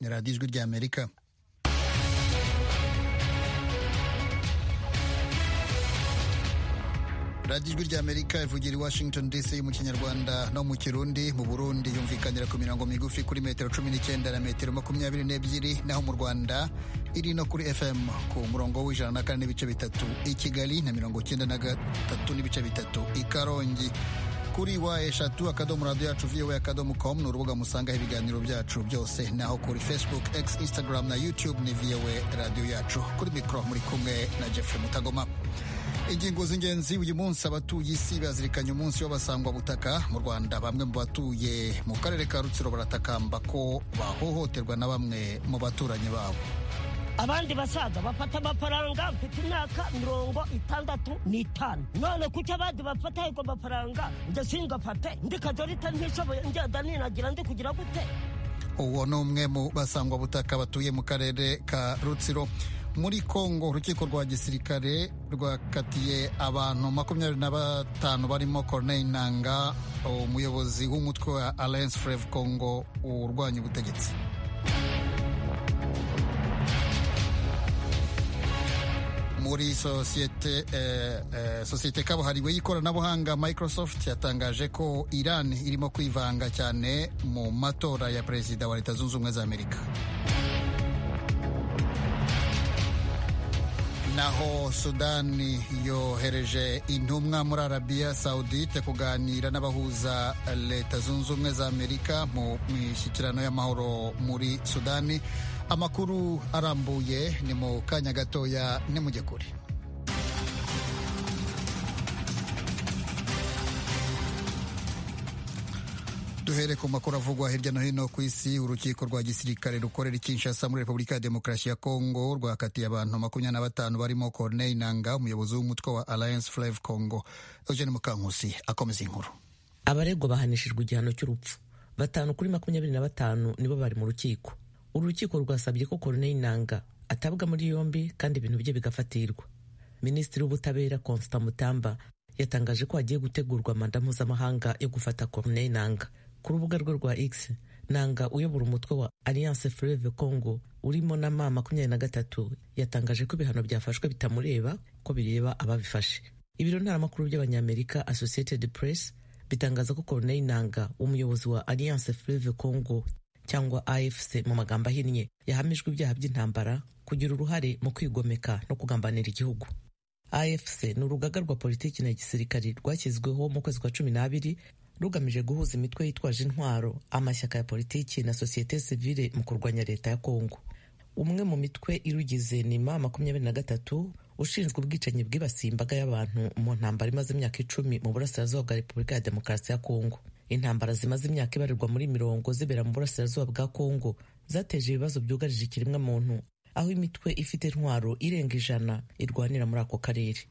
radiyo ijwi rya amerika radiyo ijwi rya amerika ivugira i washington dc mu kinyarwanda no mu kirundi mu burundi yumvikanira ku mirongo migufi kuri metero cumi n'icyenda na metero makumyabiri n'ebyiri naho mu rwanda iri no kuri fm ku murongo w'ijana na kane n'ibice bitatu i kigali na mirongo icyenda na gatatu n'ibice bitatu i karongi kuri wa eshatu akadomo radiyo yacu viyowe akadomo komu ni urubuga musangaho ibiganiro byacu byose naho kuri facebook x instagram na youtube ni viyowe radiyo yacu kuri mikoro muri kumwe na jeffrey mutagoma ingingo z'ingenzi uyu munsi abatuye isi bazirikanye umunsi w'abasangwabutaka mu rwanda bamwe mu batuye mu karere ka rutsiro baratakamba ko bahohoterwa na bamwe mu baturanyi babo abandi basaza bafata amafaranga mfite imyaka mirongo itandatu n'itanu none kuki abandi bafata ayo mafaranga njye singafate ndikajorita ntishoboye ngenda ninagira ndi kugira gute uwo ni umwe mu basangwabutaka batuye mu karere ka rutsiro muri kongo urukiko rwa gisirikare rwakatiye abantu makumyabiri na batanu barimo corneille nanga umuyobozi w'umutwe wa alliance freve congo urwanya ubutegetsi muri sosiyete eh, eh, sosiyete kabuhariwe y'ikoranabuhanga microsoft yatangaje ko iran irimo kwivanga cyane mu matora ya perezida wa leta zunze ubumwe za amerika naho sudani yohereje intumwa muri arabiya sawudite kuganira n'abahuza leta zunze ubumwe za amerika mu mishyikirano y'amahoro muri sudani amakuru arambuye ni mu kanya gatoya nimujye kure duhere ku makuru avugwa hirya no hino ku isi urukiko rwa gisirikare rukorera ikinshasa muri repubulika ya demokarasi ya kongo rwakatiye abantu makumyabiri na batanu barimo corneille nanga umuyobozi w'umutwe wa alliance fleve congo eugene mukankusi akomeza inkuru abaregwa bahanishijwe igihano cy'urupfu batanu kuri makumyabiri na batanu nibo bari mu rukiko uru rukiko rwasabye ko Corneille Nanga atabwa muri yombi kandi ibintu bye bigafatirwa minisitiri w'ubutabera Constant Mutamba yatangaje ko hagiye gutegurwa manda mpuzamahanga yo gufata Corneille Nanga ku rubuga rwe rwa X Nanga uyobora umutwe wa Alliance Fleuve Congo urimo na ma makumyabiri na gatatu yatangaje ko ibihano byafashwe bitamureba ko bireba ababifashe ibiro ntaramakuru by'abanyamerika Associated Press bitangaza ko Corneille Nanga umuyobozi wa Alliance Fleuve Congo cyangwa AFC mu magambo ahinnye yahamijwe ibyaha by'intambara kugira uruhare mu kwigomeka no kugambanira igihugu AFC ni urugaga rwa politiki na gisirikari rwashyizweho mu kwezi kwa cumi n'abiri rugamije guhuza imitwe yitwaje intwaro amashyaka ya politiki na sosiyete sivile mu kurwanya leta ya Kongo umwe mu mitwe irugize nima makumyabiri na gatatu ushinzwe ubwicanyi bwibasiye imbaga y'abantu mu ntambara imaze imyaka icumi mu burasirazuba bwa repubulika ya demokarasi ya Kongo intambara zimaze imyaka ibarirwa muri mirongo zibera mu burasirazuba bwa kongo zateje ibibazo byugarije ikiremwamuntu aho imitwe ifite intwaro irenga ijana irwanira muri ako karere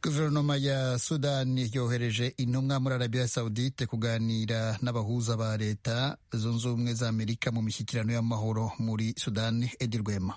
guverinoma ya sudani yohereje intumwa muri arabiya sawudite kuganira n'abahuza ba leta zunze ubumwe za amerika mu mishyikirano y'amahoro muri sudani edi rwema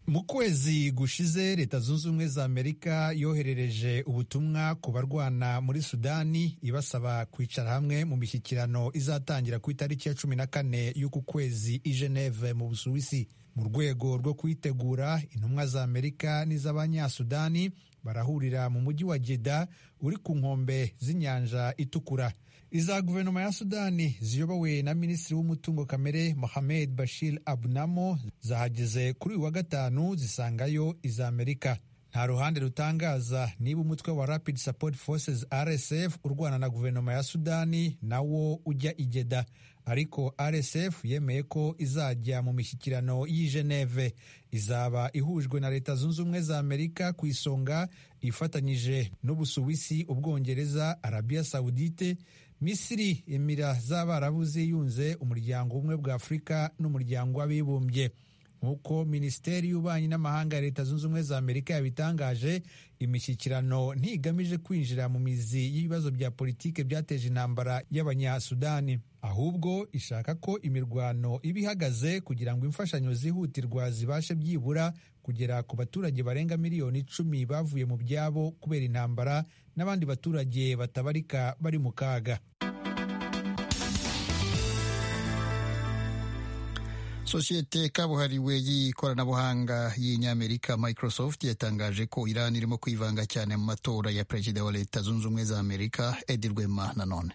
mu kwezi gushize leta zunze ubumwe za amerika yoherereje ubutumwa ku barwana muri sudani ibasaba kwicara hamwe mu mishyikirano izatangira ku itariki ya cumi na kane y'uku kwezi i geneve mu busuwisi mu rwego rwo kuyitegura intumwa za amerika n'iz'abanyasudani barahurira mu mujyi wa jeda uri ku nkombe z'inyanja itukura iza guverinoma ya sudani ziyobowe na minisitiri w'umutungo kamere mohamed bashir abunamo zahageze kuri uyu wa gatanu zisangayo iza amerika nta ruhande rutangaza niba umutwe wa rapid support forces rsf urwana na guverinoma ya sudani nawo ujya igeda ariko rsf yemeye ko izajya mu mishyikirano y'i geneve izaba ihujwe na leta zunze ubumwe za amerika ku isonga ifatanyije n'ubusuwisi ubwongereza arabiya sawudite misiri emira z'abarabu ziyunze umuryango ubumwe bwa afurika n'umuryango w'abibumbye nk'uko minisiteri y'ububanyi n'amahanga ya leta zunze ubumwe za amerika yabitangaje imishyikirano ntigamije kwinjira mu mizi y'ibibazo bya politike byateje intambara y'abanyasudani ahubwo ishaka ko imirwano iba ihagaze kugira ngo imfashanyo zihutirwa zibashe byibura kugera ku baturage barenga miliyoni icumi bavuye mu byabo kubera intambara n'abandi baturage batabarika bari mu kaga sosiyete kabuhariwe y'ikoranabuhanga y'inyamerika microsoft yatangaje ko iran irimo kwivanga cyane mu matora ya perezida wa leta zunze ubumwe za amerika edi rwema nanone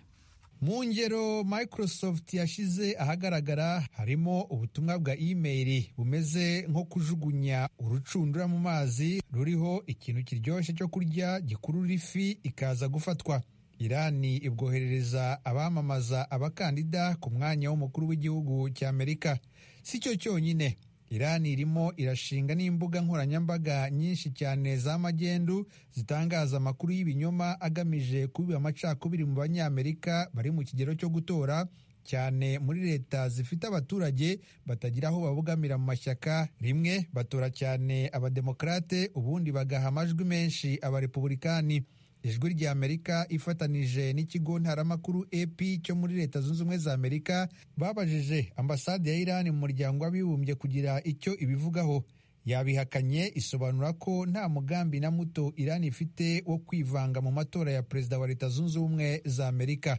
mu ngero microsoft yashyize ahagaragara harimo ubutumwa bwa imeri bumeze nko kujugunya urucundura mu mazi ruriho ikintu kiryoshye cyo kurya gikurura ifi ikaza gufatwa irani ibwoherereza abamamaza abakandida ku mwanya w'umukuru w'igihugu cy'amerika si cyo cyonyine irani irimo irashinga n'imbuga nkoranyambaga nyinshi cyane za magendu zitangaza amakuru y'ibinyoma agamije kubiba amacakubiri mu banyamerika bari mu kigero cyo gutora cyane muri leta zifite abaturage batagira aho babogamira mu mashyaka rimwe batora cyane abademokarate ubundi bagaha amajwi menshi abarepubulikani ijwi rya amerika ifatanije n'ikigo ntaramakuru ep cyo muri leta zunze ubumwe za amerika babajije ambasade ya irani mu muryango w'abibumbye kugira icyo ibivugaho yabihakanye isobanura ko nta mugambi na muto irani ifite wo kwivanga mu matora ya perezida wa leta zunze ubumwe za amerika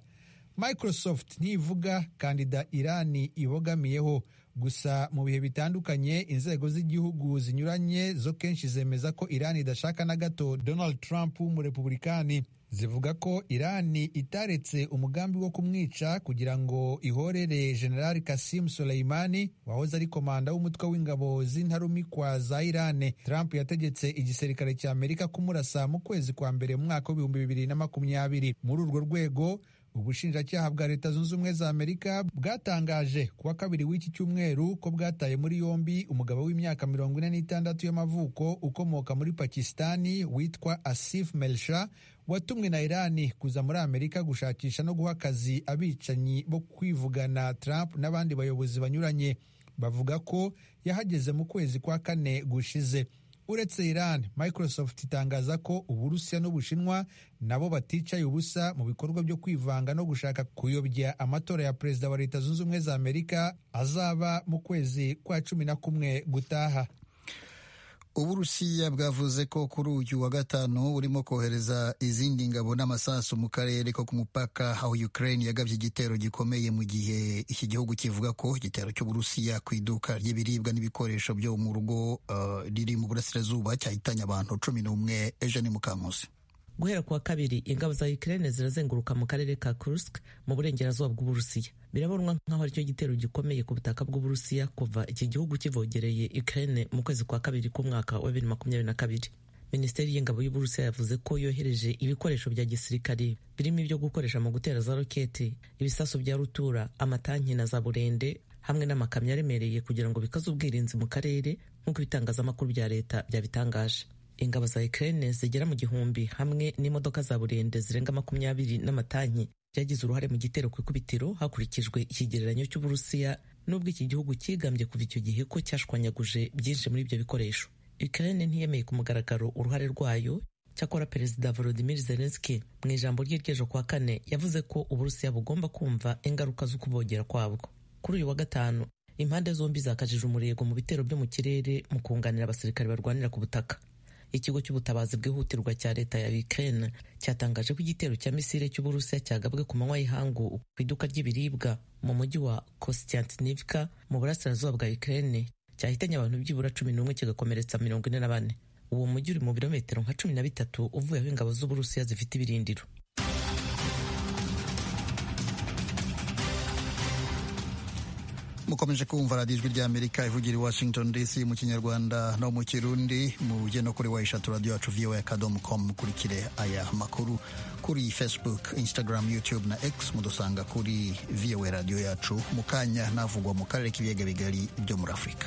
microsoft ntivuga kandida irani ibogamiyeho gusa mu bihe bitandukanye inzego z'igihugu zinyuranye zo kenshi zemeza ko irani idashaka na gato donald trump w'umurepublikani zivuga ko irani itaretse umugambi wo kumwica kugira ngo ihorere general kasim soleimani wahoze ari komanda w'umutwe w'ingabo z'intarumikwa za irani trump yategetse igisirikare cya amerika kumurasa mu kwezi kwa mbere mu mwaka w'ibihumbi bibiri na makumyabiri muri urwo rwego ubushinjacyaha bwa leta zunze ubumwe za amerika bwatangaje kuwa kabiri w'iki cyumweru ko bwataye muri yombi umugabo w'imyaka mirongo ine n'itandatu y'amavuko ukomoka muri pakisitani witwa asif melsha watumwe na irani kuza muri amerika gushakisha no guha akazi abicanyi bo kwivugana trump n'abandi bayobozi banyuranye bavuga ko yahageze mu kwezi kwa kane gushize uretse iran microsoft itangaza ko uburusiya n'ubushinwa nabo baticaye ubusa mu bikorwa byo kwivanga no gushaka kuyobya amatora ya perezida wa leta zunze ubumwe za amerika azaba mu kwezi kwa cumi na kumwe gutaha uburusiya bwavuze ko kuri uyu wa gatanu burimo kohereza izindi ngabo n'amasasu mu karere ko ku mupaka aho ukraine yagabye igitero gikomeye mu gihe iki gihugu kivuga ko igitero cy'uburusiya ku iduka ry'ibiribwa n'ibikoresho byo mu rugo uh, riri mu burasirazuba cyahitanye abantu cumi n'umwe ejo ni mukankusi guhera kuwa kabiri ingabo za ukraine zirazenguruka mu karere ka kursk mu burengerazuba bw'uburusiya birabonwa nk'aho aricyo gitero gikomeye ku butaka bw'uburusiya kuva iki gihugu kivogereye ukraine mu kwezi kwa kabiri k'umwaka wa bibiri makumyabiri na kabiri minisiteri y'ingabo y'uburusiya yavuze ko yohereje ibikoresho bya gisirikare birimo ibyo gukoresha mu gutera za roketi ibisasu bya rutura amatanki na za burende hamwe n'amakamyo aremereye kugira ngo bikaze ubwirinzi mu karere nk'uko ibitangazamakuru bya leta byabitangaje ingabo za Ukraine zigera mu gihumbi hamwe n'imodoka za burende zirenga makumyabiri n'amatanki byagize uruhare mu gitero ku ikubitiro hakurikijwe ikigereranyo cy'uburusiya n'ubwo iki gihugu cyigambye kuva icyo gihe ko cyashwanyaguje byinshi muri ibyo bikoresho Ukraine ntiyemeye ku mugaragaro uruhare rwayo cyakora perezida volodimir zelenski mu ijambo rye ry'ejo kuwa kane yavuze ko uburusiya bugomba kumva ingaruka zo kubogera kwabwo kuri uyu wa gatanu impande zombi zakajije umurego mu bitero byo mu kirere mu kunganira abasirikare barwanira ku butaka ikigo cy'ubutabazi bwihutirwa cya leta ya Ukraine cyatangaje ko igitero cya misile cy'uburusiya cyagabwe ku manywa y'ihangu ku iduka ry'ibiribwa mu mujyi wa Kostiantynivka mu burasirazuba bwa Ukraine cyahitanye abantu byibura cumi n'umwe kigakomeretsa mirongo ine na bane uwo mujyi uri mu birometero nka cumi na bitatu uvuye aho ingabo z'uburusiya zifite ibirindiro mukomeje kumva radiyo ijwi ry'amerika ivugira i washington dc mu kinyarwanda no mu kirundi mujye no kuri wayishatu radiyo yacu voa akadomo komu mukurikire aya makuru kuri facebook instagram youtube na x mudusanga kuri voa radiyo yacu mu kanya navugwa mu karere k'ibiyaga bigari byo muri afurika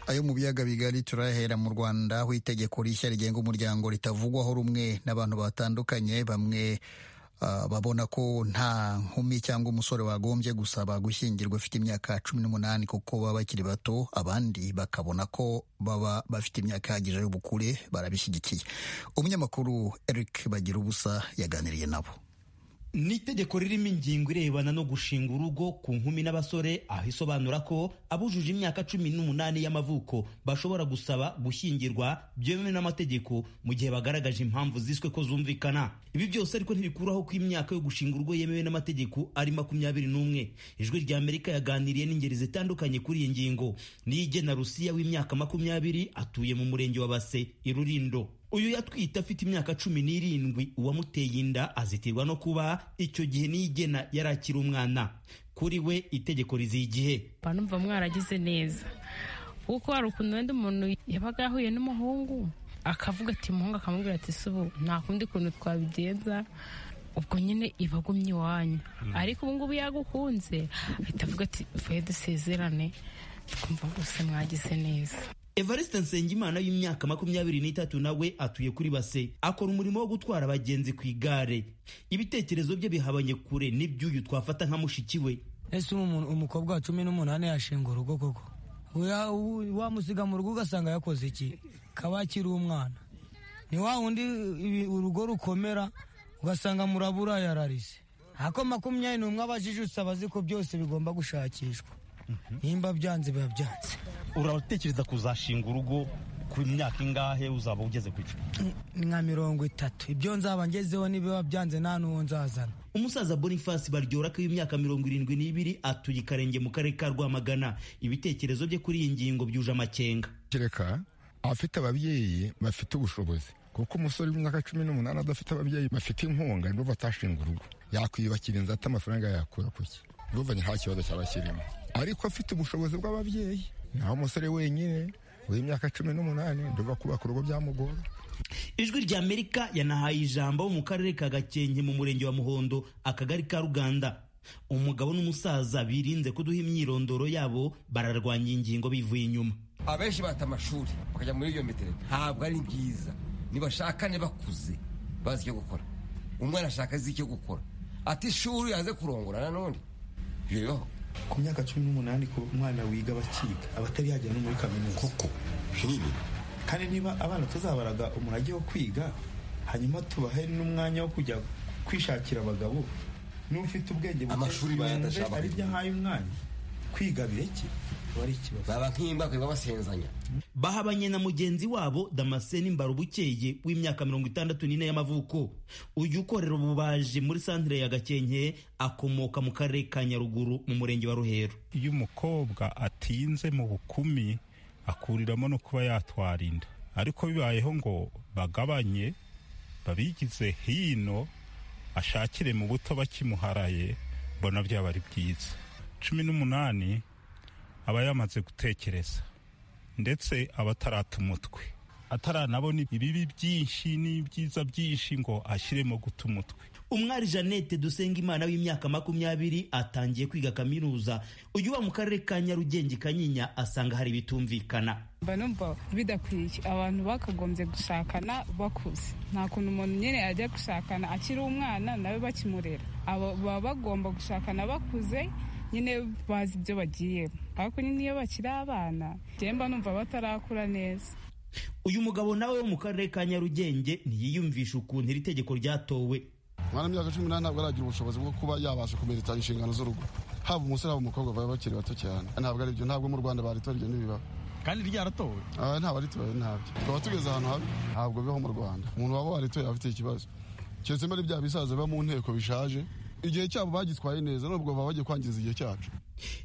ayo mu biyaga bigari turahera mu Rwanda aho itegeko rishya rigenga umuryango ritavugwaho rumwe n'abantu batandukanye bamwe uh, babona ko nta nkumi cyangwa umusore wagombye gusaba gushyingirwa ufite imyaka cumi n'umunani kuko baba bakiri bato abandi bakabona ko baba bafite imyaka ihagije y'ubukure barabishyigikiye umunyamakuru Eric Bagira ubusa yaganiriye nabo ni itegeko ririmo ingingo irebana no gushinga urugo ku nkumi n'abasore aho isobanura ko abujuje imyaka cumi n'umunani y'amavuko bashobora gusaba gushyingirwa byemewe n'amategeko mu gihe bagaragaje impamvu ziswe ko zumvikana ibi byose ariko ntibikuraho ko imyaka yo gushinga urugo yemewe n'amategeko ari makumyabiri n'umwe ijwi rya amerika yaganiriye n'ingeri zitandukanye kuri iyi ngingo niyigena rusiya w'imyaka makumyabiri atuye mu murenge wa base i rurindo uyu yatwite afite imyaka cumi n'irindwi uwamuteye inda azitirwa no kuba icyo gihe niyigena yarakira umwana kuri we itegeko riziye igihe banumva mwaragize neza kuko hari ukuntu wenda umuntu yabaga yahuye n'umuhungu akavuga ati umuhungu akamubwira ati subu nta kundi kuntu twabigenza ubwo nyine iba agumye iwanyu ariko ubungubu yagukunze ahita avuga ati vuye dusezerane twumva rwose mwagize neza evariste nsengimana y'imyaka makumyabiri n'itatu nawe atuye kuri base akora umurimo wo gutwara abagenzi ku igare ibitekerezo bye bihabanye kure n'iby'uyu twafata nka mushiki we ese umukobwa wa cumi n'umunani yashinga urugo koko wamusiga mu rugo ugasanga yakoze iki kaba akiri umwana ni wa wundi urugo rukomera ugasanga murabura yararise ako makumyabiri n'umwe abajije usaba azi ko byose bigomba gushakishwa nimba byanze biba byanze uratekereza kuzashinga urugo ku myaka ingahe uzaba ugeze ku icumi ni nka mirongo itatu ibyo nzaba ngezeho nibiba byanze nta n'uwo nzazana umusaza boniface baryorak w'imyaka mirongo irindwi n'ibiri atuye ikarenge mu karere ka rwamagana ibitekerezo bye kuri iyi ngingo byuje amakenga kereka abafite ababyeyi bafite ubushobozi kuko umusore w'imyaka cumi n'umunani adafite ababyeyi bafite inkunga nibo batashinga urugo yakwiyubakira inzu ati amafaranga yakura ku ki buvanye nta kibazo cyaba kirimo ariko afite ubushobozi bw'ababyeyi naho umusore wenyine w'imyaka cumi n'umunani ndumva kubaka urugo byamugora ijwi rya amerika yanahaye ijambo mu karere ka gakenke mu murenge wa muhondo akagari ka ruganda umugabo n'umusaza birinze kuduha imyirondoro yabo bararwanya ingingo bivuye inyuma abenshi bata amashuri bakajya muri iyo metero ntabwo ari byiza nibashakane bakuze bazi icyo gukora umwana ashaka azi icyo gukora ati ishuri yaze kurongora nanone bibaho ku myaka cumi n'umunani ku mwana wiga bakiga abatari yagera no muri kaminuza koko binini kandi niba abana tuzabaraga umurage wo kwiga hanyuma tubahe n'umwanya wo kujya kwishakira abagabo n'ufite ubwenge amashuri bayadashaka ari byo ahaye umwanya kwiga bireke baba nk'imbaga babasenzanya bahabanye na mugenzi wabo damascene mbarubukeye w'imyaka mirongo itandatu n'ine y'amavuko uyu ukorera ububaji muri santire ya gakenke akomoka mu karere ka nyaruguru mu murenge wa ruhero iyo umukobwa atinze mu bukumi akuriramo no kuba yatwara inda ariko bibayeho ngo bagabanye babigize hino ashakire mu buto bakimuharaye mbona byaba ari byiza cumi n'umunani aba yamaze gutekereza ndetse aba atarata umutwe ataranabona ibibi byinshi n'ibyiza byinshi ngo ashyiremo guta umutwe umwari jeannette dusengimana w'imyaka makumyabiri atangiye kwiga kaminuza uyu wa mu karere ka nyarugenge kanyinya asanga hari ibitumvikana mba numva bidakwiye abantu bakagombye gushakana bakuze nta kuntu umuntu nyine ajya gushakana akiri umwana nawe bakimurera baba bagomba gushakana bakuze nyine bazi ibyo bagiyemo ariko nyine iyo bakiri abana mba numva batarakura neza uyu mugabo nawe wo mu karere ka nyarugenge ntiyiyumvisha ukuntu iri tegeko ryatowe umwana w'imyaka cumi n'umunani ntabwo aragira ubushobozi bwo kuba yabasha kumenya inshingano z'urugo haba umusore haba umukobwa baba bakiri bato cyane ntabwo ari byo ntabwo mu rwanda baritora ibyo ntibibaba kandi ryaratowe ntabwo aritoye ntabyo tukaba tugeze ahantu habi ntabwo bibaho mu rwanda umuntu waba waritoye aba afite ikibazo keretse muri bya bisaza biba mu nteko bishaje igihe cyabo bagitwaye neza nubwo baba bagiye kwangiza igihe cyacu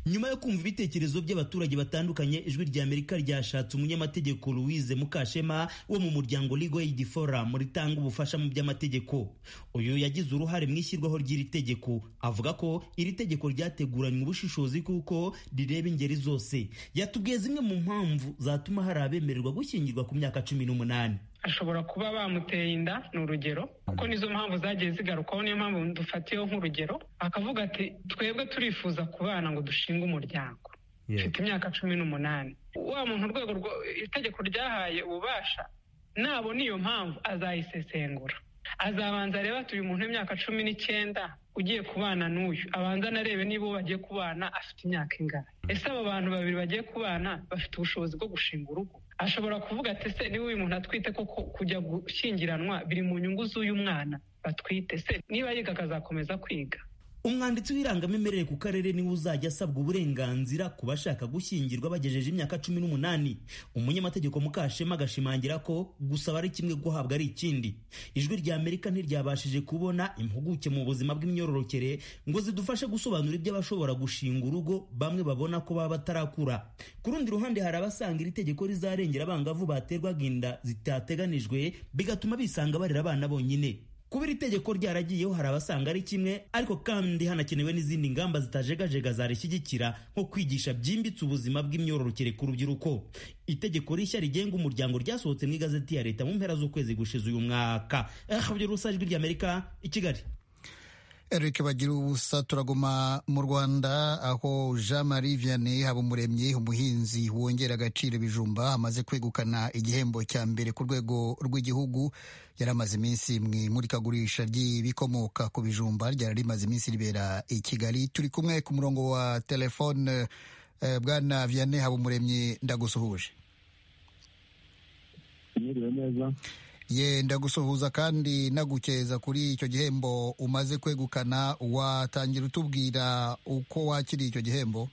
nyuma yo kumva ibitekerezo by'abaturage batandukanye ijwi rya amerika ryashatse umunyamategeko louise mukashema wo mu muryango ligo aid forum ritanga ubufasha mu by'amategeko uyu yagize uruhare mu ishyirwaho ry'iri tegeko avuga ko iri tegeko ryateguranywe ubushishozi kuko rireba ingeri zose yatubwiye zimwe mu mpamvu zatuma hari abemererwa gushyingirwa ku myaka cumi n'umunani ashobora kuba bamuteye inda ni urugero kuko nizo mpamvu zagiye zigarukwaho niyo mpamvu dufatiyeho nk'urugero akavuga ati twebwe turifuza kubana ngo dushinge umuryango mfite imyaka cumi n'umunani wa muntu urwego itegeko ryahaye ububasha nabona iyo mpamvu azayisesengura azabanza arebe ati uyu muntu w'imyaka cumi n'icyenda ugiye kubana n'uyu abanza anarebe niba uwo bagiye kubana afite imyaka ingana ese abo bantu babiri bagiye kubana bafite ubushobozi bwo gushinga urugo ashobora kuvuga ati se niba uyu muntu atwite koko kujya gushyingiranwa biri mu nyungu z'uyu mwana batwite se niba yiga akazakomeza kwiga umwanditsi w'irangamimerere ku karere niwe uzajya asabwa uburenganzira ku bashaka gushyingirwa bagejeje imyaka cumi n'umunani umunyamategeko mukashema agashimangira ko gusaba ari kimwe guhabwa ari ikindi ijwi rya amerika ntiryabashije kubona impuguke mu buzima bw'imyororokere ngo zidufashe gusobanura ibyo abashobora gushinga urugo bamwe babona ko baba batarakura ku rundi ruhande hari abasanga iri tegeko rizarengera abangavu baterwaga inda zitateganijwe bigatuma bisanga barera abana bonyine kuba iri tegeko ryaragiyeho hari abasanga ari kimwe ariko kandi hanakenewe n'izindi ngamba zitajegajega zarishyigikira nko kwigisha byimbitse ubuzima bw'imyororokere ku rubyiruko itegeko rishya rigenga umuryango ryasohotse mu igazeti ya leta mu mpera z'ukwezi gushize uyu mwaka rusa ijwi ry'amerika i kigali eric bagira ubusa turaguma mu rwanda aho jean marie vianney habumuremyi umuhinzi wongera agaciro ibijumba amaze kwegukana igihembo cya mbere ku rwego rw'igihugu yari amaze iminsi mu imurikagurisha ry'ibikomoka ku bijumba ryari rimaze iminsi ribera i kigali turi kumwe ku murongo wa telefone bwana vianney habumuremyi ndagusuhuje mwiriwe neza yenda gusuhuza kandi nagukeza kuri icyo gihembo umaze kwegukana watangira utubwira uko wakiriye icyo gihembo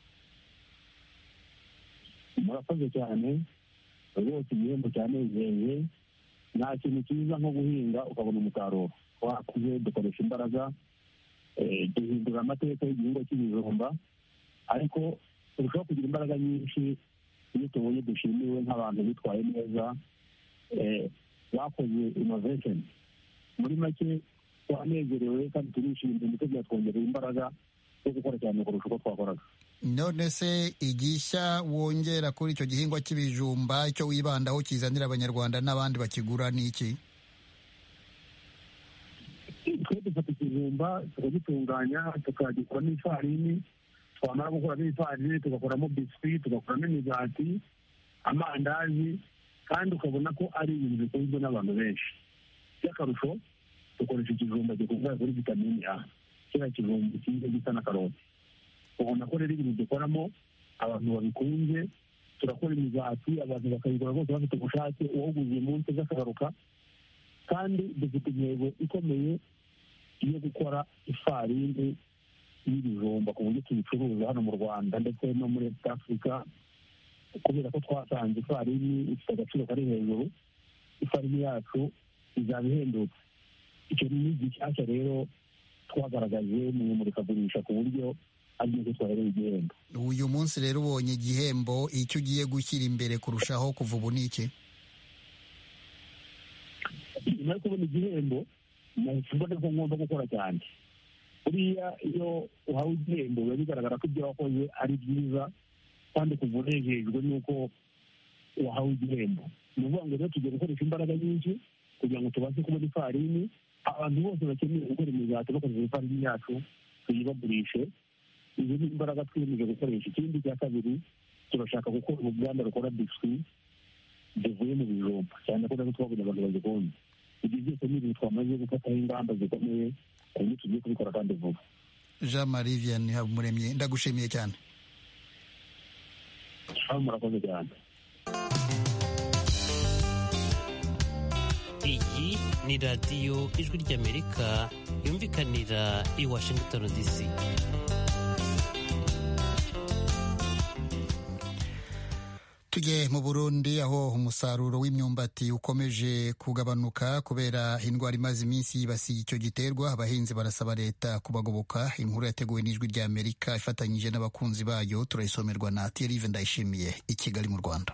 murakoze cyane rwose igihembo cyanezeye nta kintu cyiza nko guhinga ukabona umusaruro wakuze dukoresha imbaraga duhindura amateka y'igihingwa cy'ibijumba ariko turushaho kugira imbaraga nyinshi iyo tubonye dushimiwe nk'abantu bitwaye neza bakoze inovesheni muri make twanezerewe kandi turishimye ndetse byatwongerera imbaraga zo gukora cyane kurusha uko twakoraga none se igishya wongera kuri icyo gihingwa cy'ibijumba icyo wibandaho kizanira abanyarwanda n'abandi bakigura ni iki twe dufata ikijumba tukagitunganya tukagikora n'ifarini twamara gukora n'ifarini tugakoramo biswi tugakoramo imigati amandazi kandi ukabona ko ari ibintu bikunzwe n'abantu benshi by'akarusho dukoresha ikijumba gikungahaye kuri vitamini a kiriya kijumba cyiza gisa na karoti ubona ko rero ibintu dukoramo abantu babikunze turakora imigati abantu bakayikora bose bafite ubushake uwawuguze munsi aza akagaruka kandi dufite intego ikomeye yo gukora ifarini y'ibijumba ku buryo tubicuruza hano mu rwanda ndetse no muri afurika kubera ko twasanze ifarini ifite agaciro kari hejuru ifarini yacu izaba ihendutse icyo ni gishyashya rero twagaragaje mu imurikagurisha ku buryo aribyo twahereye igihembo uyu munsi rero ubonye igihembo icyo ugiye gushyira imbere kurushaho kuva ubu ni iki nyuma yo kubona igihembo nahise mbona ko ngomba gukora cyane buriya iyo uhawe igihembo biba bigaragara ko ibyo wakoze ari byiza kandi kuva unejejwe n'uko wahawe igihembo ni ukuvuga ngo rero tugiye gukoresha imbaraga nyinshi kugira ngo tubashe kubona ifarini abantu bose bakeneye gukora imigati bakoresheje ifarini yacu tuyibagurishe izo ni imbaraga twiyemeje gukoresha ikindi cya kabiri turashaka gukora uruganda rukora biswi zivuye mu bijumba cyane ko natwe twabonye abantu bazikunze ibyo byose ni ibintu twamaze gufataho ingamba zikomeye ku buryo tugiye kubikora kandi vuba jean marie vianney habumuremyi ndagushimiye cyane murakoze cyane iyi ni radiyo ijwi ry'amerika yumvikanira i washington dc tujye mu burundi aho umusaruro w'imyumbati ukomeje kugabanuka kubera indwara imaze iminsi yibasiye icyo giterwa abahinzi barasaba leta kubagoboka inkuru yateguwe n'ijwi rya amerika ifatanyije n'abakunzi bayo turayisomerwa na terive ndayishimiye i kigali mu rwanda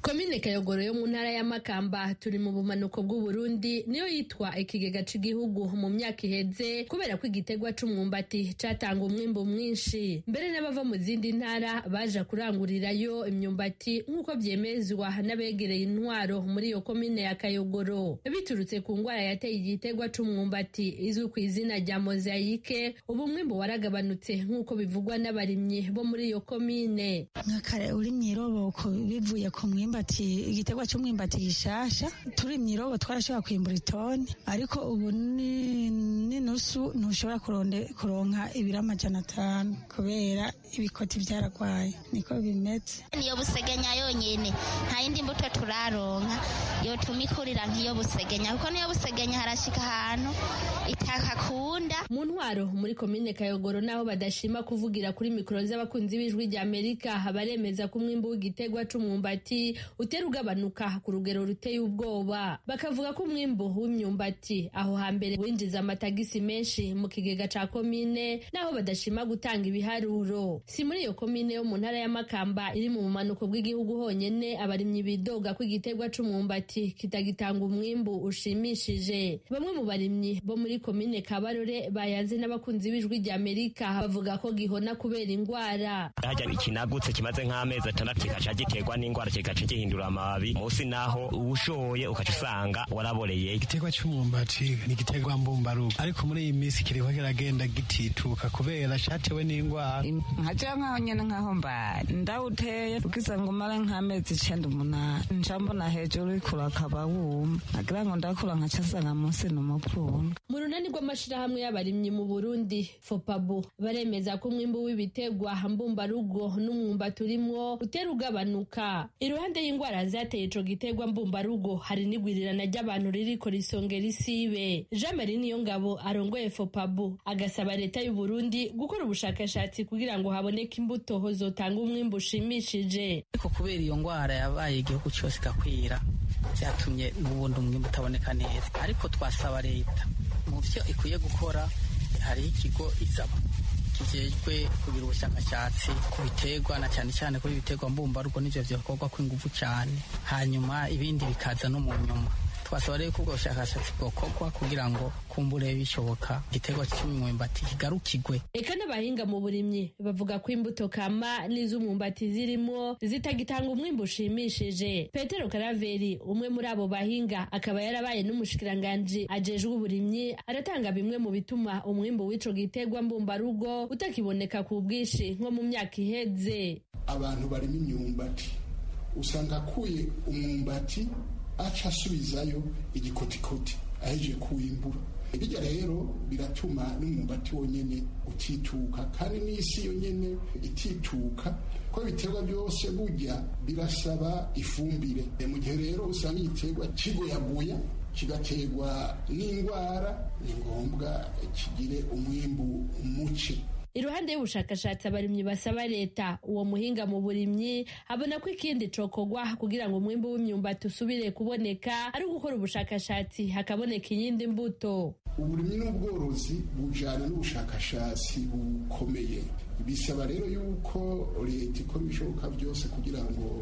komine kayogoro yo mu ntara ya makamba turi mu bumanuko bw'uburundi niyo yitwa ikigega cy'igihugu mu myaka iheze kubera ko igitegwa c'umwumbati catanga umwimbu mwinshi mbere n'abava mu zindi ntara baja kurangurirayo imyumbati nk'uko vyemezwa n'abegereye intwaro muri iyo komine ya kayogoro biturutse ku ngwara yateye igitegwa c'umwumbati izwi ku izina rya mozayike ubu mwimbu waragabanutse nk'uko bivugwa n'abarimyi bo muri iyo komine nkakare urimye iroboko bivuye ku mwimbu imyumbati igiterwa cy'umwumbati gishasha turimye irobo twarashobora kwimbura itoni ariko ubu ni n'inusu ntushobora kuronde- kuronka ibiro amajana atanu kubera ibikoti byaragwaye niko bimeze niyo busegenya yonyine nta yindi mbuto turaronka yotuma ikurira nk'iyo busegenya kuko niyo busegenya harashika ahantu itakakunda mu ntwaro muri komine kayogoro n'aho badashima kuvugira kuri mikoro z'abakunzi b'ijwi rya amerika baremeza ko umwimbu w'igitegwa c'umwumbati utera ugabanuka ku rugero ruteye ubwoba bakavuga ko umwimbu w'imyumbati aho hambere winjiza amatagisi menshi mu kigega ca komine n'aho badashima gutanga ibiharuro si muri iyo komine yo mu ntara ya makamba iri mu bumanuko bw'igihugu honyene abarimyi bidoga ko igitegwa c'umwumbati kitagitanga umwimbu ushimishije bamwe mu barimyi bo muri komine kabarore bayanze n'abakunzi b'ijwi rya amerika bavuga ko gihona kubera indwara hajya ikinagutse kimaze nk'amezi atandatu kigaca giterwa n'indwara kigaca gihindura amababi munsi naho ushoye ugaca usanga waraboreye igiterwa cy'umwumbati ni igiterwa mbumbarugo ariko muri iyi minsi kiriho kiragenda gitituka kubera cyatewe n'indwara nkajya nkaho nyine nkaho mbaye ndawuteye ubwiza ngo umare nk'amezi icyenda umunani nca mbona hejuru urikura akaba wuma agira ngo ndakura nkaca nsanga munsi ni umupfundwe mu runani rw'amashirahamwe y'abarimyi mu burundi fopabu baremeza ko umwimbu w'ibitegwa mbumbarugo n'umwumbati urimwo utera ugabanuka iruhande y'indwara zateye ico gitegwa mbumbarugo hari n'igwirirana ry'abantu ririko risongera isibe jean marie niyongabo arongoye fopabu agasaba leta y'u burundi gukora ubushakashatsi kugira ngo haboneke imbuto zotanga umwimbu ushimishije ariko kubera iyo ndwara yabaye igihugu cyose igakwira byatumye n'ubundi umwimbu utaboneka neza ariko twasaba leta mu byo ikwiye gukora hariho ikigo izaba kijejwe kugira ubushakashatsi ku biterwa na cyane cyane kuri ibiterwa mbumbarugo n'ivyo bikorwa kw'inguvu cyane hanyuma ibindi bikaza no mu nyuma twasaba rero ko ubwo bushakashatsi bwokorwa kugira ngo kumbure bishoboka igiterwa cy'umwumbati kigarukigwe Eka n'abahinga mu burimyi bavuga ko imbuto kama n'iz'umwumbati zirimo zitagitanga umwimbu ushimishije. Petero Karaveri umwe muri abo bahinga akaba yarabaye n'umushikiranganji ajejwe uburimyi aratanga bimwe mu bituma umwimbu w'ico gitegwa mbumbarugo utakiboneka ku bwinshi nko mu myaka iheze. abantu barimo imyumbati usanga akuye umwumbati aca asubizayo igikotikoti ahejeje kuwimbura bijya rero biratuma n'umwumbati wonyene utituka kandi n'isi yonyene itituka ko ibiterwa byose burya birasaba ifumbire mu gihe rero usanga igiterwa kigoyagoya kigaterwa n'indwara ni ngombwa kigire umwimbu muke Iruhande y'ubushakashatsi abarimyi basaba leta uwo muhinga mu burimyi abona ko ikindi cokogwa kugira ngo umwimbu w'imyumbati usubire kuboneka ari gukora ubushakashatsi hakaboneka iyindi mbuto. uburimyi n'ubworozi bujyana n'ubushakashatsi bukomeye bisaba rero yuko leta ikora ibishoboka byose kugira ngo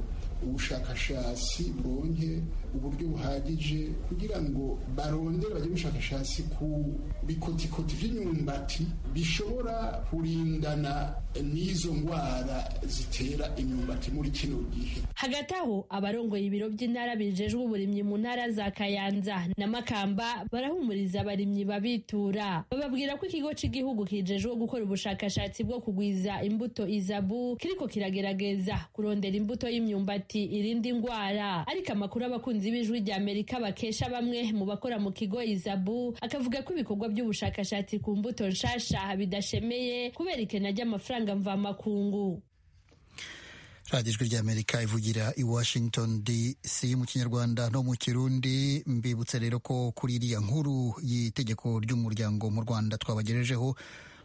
ubushakashatsi buronke uburyo buhagije kugira ngo barondere bagire ubushakashatsi ku bikotikoti by'imyumbati bishobora kurindana n'izo ndwara zitera imyumbati muri kino gihe Hagati aho abarongoye ibiro by'intara bijejwe uburimyi mu ntara za Kayanza na Makamba barahumuriza abarimyi babitura bababwira ko ikigo cy'igihugu kijejwe gukora ubushakashatsi bwo kugwiza imbuto izabu kiriko kiragerageza kurondera imbuto y'imyumbati irinda indwara ariko amakuru abakunzi b'ijwi rya Amerika bakesha bamwe mu bakora mu kigo izabu akavuga ko ibikorwa by'ubushakashatsi ku mbuto nshasha bidashemeye kubera ikena ry'amafaranga mvamakungu radiyo ijwi ry'amerika ivugira i washington dc mu kinyarwanda no mu kirundi mbibutse rero ko kuri iriya nkuru y'itegeko ry'umuryango mu rwanda twabagejejeho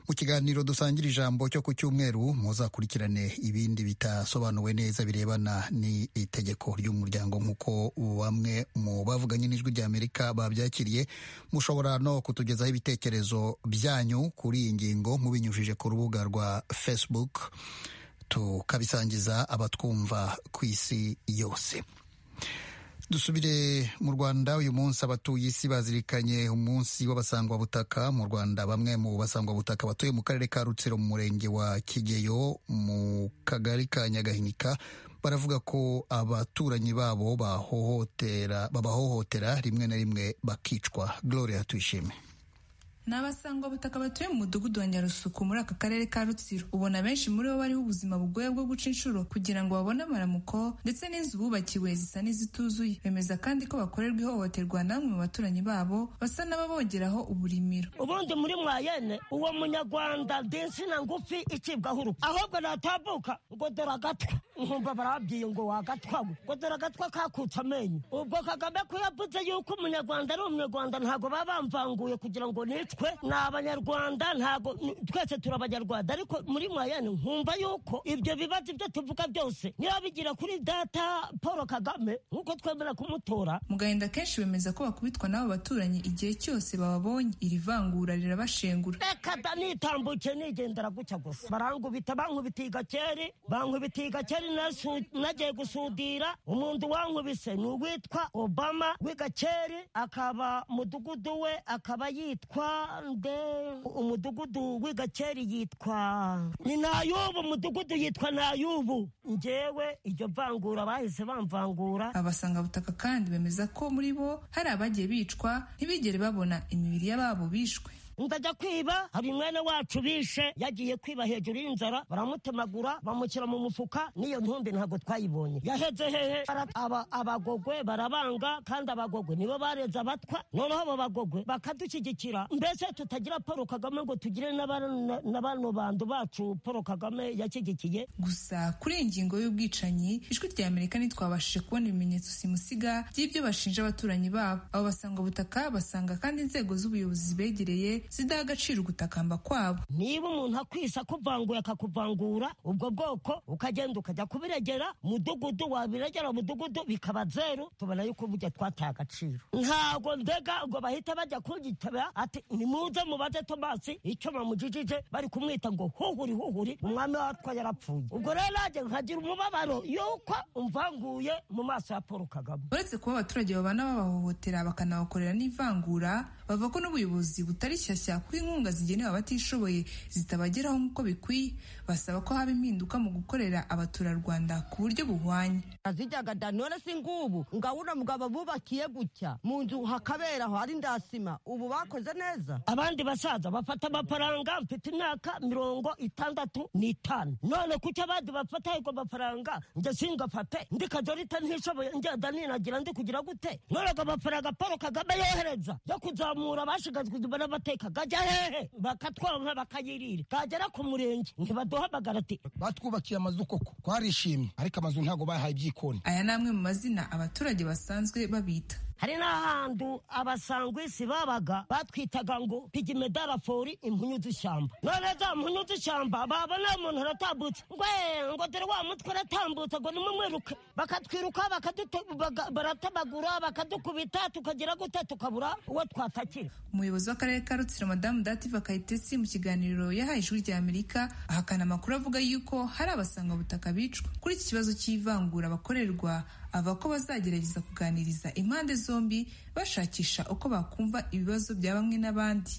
mu kiganiro dusangira ijambo cyo ku cyumweru muzakurikirane ibindi bitasobanuwe neza birebana n'itegeko ry'umuryango nk'uko bamwe mu bavuganye n'ijwi rya amerika babyakiriye mushobora no kutugezaho ibitekerezo byanyu kuri iyi ngingo mubinyujije ku rubuga rwa facebook tukabisangiza abatwumva ku isi yose dusubire mu rwanda uyu munsi abatuye isi bazirikanye umunsi w'abasangwabutaka mu rwanda bamwe mu basangwabutaka batuye mu karere ka rutsiro mu murenge wa kigeyo mu kagari ka nyagahinika baravuga ko abaturanyi babo babahohotera rimwe na rimwe bakicwa gloria tuyishime ni abasangwabutaka batuye mu mudugudu wa nyarusuku muri aka karere ka rutsiro ubona benshi muri bo bariho ubuzima bugoye bwo guca inshuro kugira ngo babone amaramuko ndetse n'inzu bubakiwe zisa n'izituzuye bemeza kandi ko bakorerwa ihohoterwa n'amwe mu baturanyi babo basa n'ababongeraho uburimiro ubundi muri mwayene uwo munyarwanda dinsina ngufi icibwaho urupfu ahubwo natabuka ngo dore agatwa nkumva barabwiye ngo wagatwawe ngo dore agatwa kakutse amenyo ubwo kagame ko yavuze yuko umunyarwanda ari umunyarwanda ntabwo baba bamvanguye kugira ngo nicwe twe ni abanyarwanda ntago twese turi abanyarwanda ariko muri mwayane nkumva yuko ibyo bibazo ibyo tuvuga byose niba bigira kuri data paul kagame nk'uko twemera kumutora mu gahinda kenshi bemeza ko bakubitwa n'abo baturanyi igihe cyose bababonye iri vangura rirabashengura reka da nitambuke nigendera gutya gusa barangubita bankubita igakeri bankubita igakeri nasu- nagiye gusudira umuntu wankubise ni uwitwa obama w'igakeri akaba mudugudu we akaba yitwa nde umudugudu w'igakeri yitwa ni nayubu umudugudu yitwa nayubu njyewe iryo vangura bahise bamvangura abasangabutaka kandi bemeza ko muri bo hari abagiye bicwa ntibigere babona imibiri y'ababo bishwe ndajya kwiba hari mwene wacu bishe yagiye kwiba hejuru y'inzara baramutemagura bamushyira mu mufuka n'iyo ntumbi ntabwo twayibonye yaheze hehe Bara- aba- abagogwe barabanga kandi abagogwe nibo bareze abatwa noneho abo bagogwe bakadushyigikira mbese tutagira paul kagame ngo tugire n'abana- na bano bantu bacu paul kagame yashyigikiye gusa kuri iyi ngingo y'ubwicanyi ijwi rya amerika ntitwabashije kubona ibimenyetso simusiga by'ibyo bashinja abaturanyi babo abo basanga ubutaka basanga kandi inzego z'ubuyobozi zibegereye zidaha agaciro ugutakamba kwabo niba umuntu akwisa akuvanguye akakuvangura ubwo bwoko ukagenda ukajya kubiregera mudugudu wabiregera mudugudu bikaba zeru tubona yuko burya twataye agaciro ntago ndega ngo bahita bajya kugitaba ati nimuze mubaze tomasi icyo bamujijije bari kumwita ngo huhuri huhuri umwami watwa yarapfuye ubwo rero nanjye nkagira umubabaro yuko umvanguye mu maso ya paul kagame uretse kuba abaturage babana babahohotera bakanabakorera n'ivangura bavuga ko n'ubuyobozi butari shyashya kuko inkunga zigenewe abatishoboye zitabageraho nk'uko bikwiye basaba ko haba impinduka mu gukorera abaturarwanda ku buryo buhwanye azijyaga da none si ngubu ngabona mugabo bubakiye gutya mu nzu hakabera aho ari ndasima ubu bakoze neza abandi basaza bafata amafaranga mfite imyaka mirongo itandatu n'itanu none kuki abandi bafata ayo mafaranga njye singafate ndikajorita ntishoboye ngenda ninagira ndi kugira gute none ago mafaranga paul kagame yohereza yo kuzamura abashigazwe inyuma n'amateka gajya hehe bakatwonka bakayirira kagera ku murenge ntibaduhamagara ati batwubakiye amazu koko twarishimye ariko amazu ntabwo bayahaye ibyikoni aya ni amwe mu mazina abaturage basanzwe babita hari n'ahantu abasangwisi babaga batwitaga ngo pigimedarafori impunyu z'ishyamba none za mpunyu z'ishyamba baba nta muntu aratambutse ngwe ngo dore wa mutwe aratambutse ngo nimumwiruke bakatwiruka bakadute- baga- baratamagura bakadukubita tukagira gute tukabura uwo twatakira umuyobozi w'akarere ka rutsiro madamu dativa kayitesi mu kiganiro yahaye ijwi rya amerika ahakana amakuru avuga yuko hari abasangabutaka bicwa kuri iki kibazo cy'ivangura bakorerwa avuga ko bazagerageza kuganiriza impande zombi bashakisha uko bakumva ibibazo bya bamwe n'abandi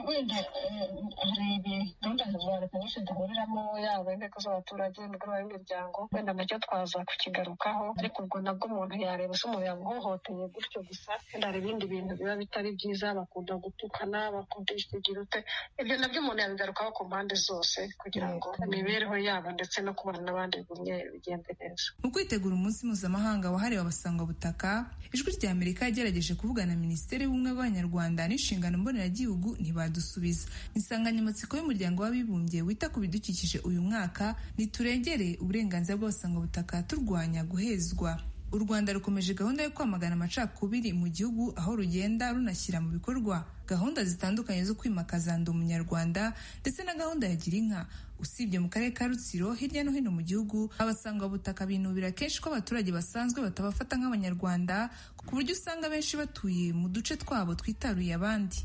wenda eh, hari ibintu gahunda za leta nyinshi duhuriramo yaba inteko z'abaturage imigoroba y'imiryango wenda nacyo twaza kukigarukaho ariko ubwo nabwo umuntu yareba se umuntu yamuhohoteye gutyo gusa wenda hari ibindi bintu biba bitari byiza bakunda gutukana bakunda ikigira ute ibyo nabyo umuntu yabigarukaho ku mpande zose kugira ngo imibereho yabo ndetse no kubana n'abandi bigumye bigende neza mu kwitegura umunsi mpuzamahanga wahariwe abasangwabutaka ijwi rya amerika yagerageje kuvugana na minisiteri y'ubumwe bw'abanyarwanda n'inshingano mboneragihugu ntibadusubiza insanganyamatsiko y'umuryango w'abibumbye wita ku bidukikije uyu mwaka ntiturengere uburenganzira bw'abasangwabutaka turwanya guhezwa u rwanda rukomeje gahunda yo kwamagana amacakubiri mu gihugu aho rugenda runashyira mu bikorwa gahunda zitandukanye zo kwimakaza ndi umunyarwanda ndetse na gahunda ya gira inka usibye mu karere ka rutsiro hirya no hino mu gihugu abasangwabutaka binubira kenshi ko abaturage basanzwe batabafata nk'abanyarwanda ku buryo usanga benshi batuye mu duce twabo twitaruye abandi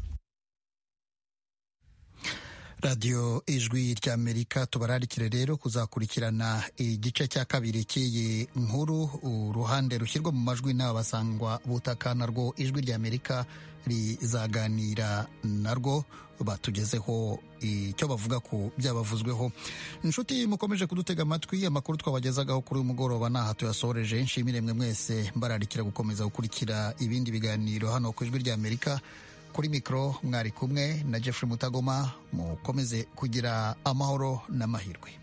radiyo ijwi rya amerika tubararikire rero kuzakurikirana igice cya kabiri cy'iyi nkuru uruhande rushyirwa mu majwi n'aba basangwa butaka narwo ijwi rya amerika rizaganira narwo batugezeho icyo bavuga ku byabavuzweho inshuti mukomeje kudutega amatwi amakuru twabagezagaho kuri uyu mugoroba ntaha tuyasoreje nshimire mwe mwese mbararikira gukomeza gukurikira ibindi biganiro hano ku ijwi rya amerika kuri mikoro mwari kumwe na jeffrey mutagoma mukomeze kugira amahoro n'amahirwe